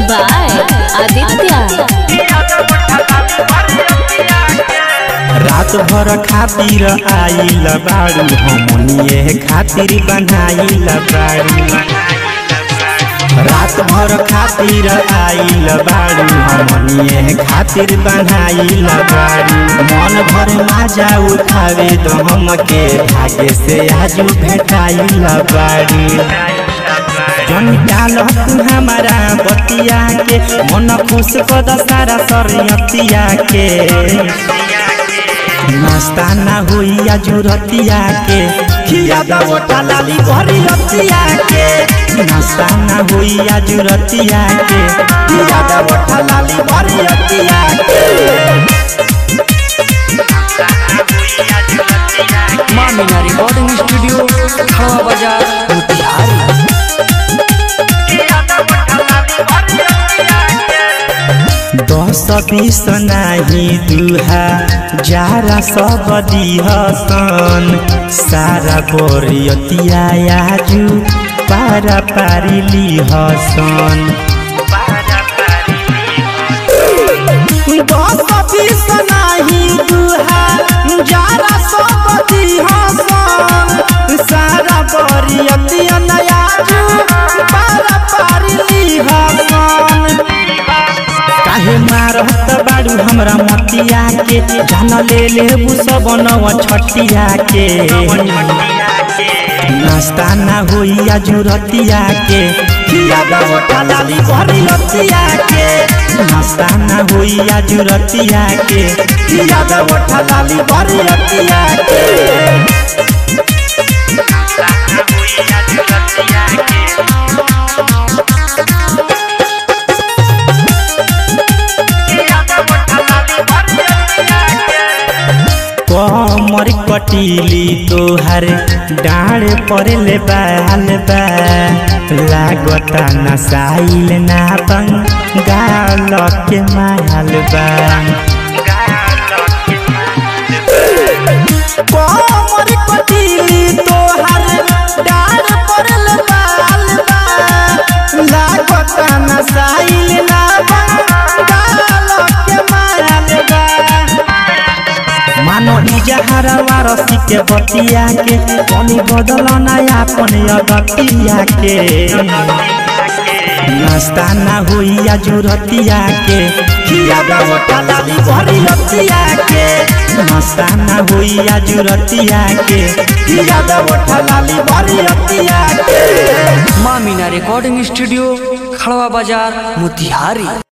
by Aditya. रात भर खातिर आइल बाड़ू हमनिए खातिर बनाइल बाड़ू रात भर खातिर आइल बाड़ू हमनिए खातिर बनाइल बाड़ू मन भर माजा उठावे तो हमके भाग्य से आजू भेटाइल बाड़ू जन डाल तू हमारा बतिया के मन खुश कद सारा सरयतिया के नाश्ता ना हुई या जुरतिया के खिया दवटा लाली भरी रतिया के नाश्ता ना हुई या जुरतिया के खिया दवटा लाली भरी रतिया के मामिना रिकॉर्डिंग स्टूडियो खड़वा बाजार मोतिहारी दस बीस नाही दुहा जारा सब दिहसन सारा बोरियतिया आजु पारा पारी लिहसन दस बीस नाही दुहा जारा सब दिहसन सारा बोरियतिया आजु पारा पारी लिहसन काहे मारत बाड़ू हमरा मतिया के जान ले लेबू सब नव छटिया के नाश्ता ना होई या जुरतिया के खिया दवटा लाली भरी रतिया के नाश्ता ना होई या जुरतिया के खिया दवटा लाली भरी रतिया के कमर कटीली तोहर डाढ़ पड़ले बाल बा लागता नसाइल ना गाल के माल बा कमर कटीली तोहर डाढ़ पड़ले बाल बा लागता नसाइल ना गाल के माल बा मानो इजहारा वारसी के बतिया के कमी बदल नया अपन अगतिया के नाश्ता ना हुई या जुरतिया के खिया दवटा लाली भरी रतिया के नाश्ता ना हुई या जुरतिया के खिया दवटा लाली भरी रतिया के मामिना रिकॉर्डिंग स्टूडियो खड़वा बाजार मोतिहारी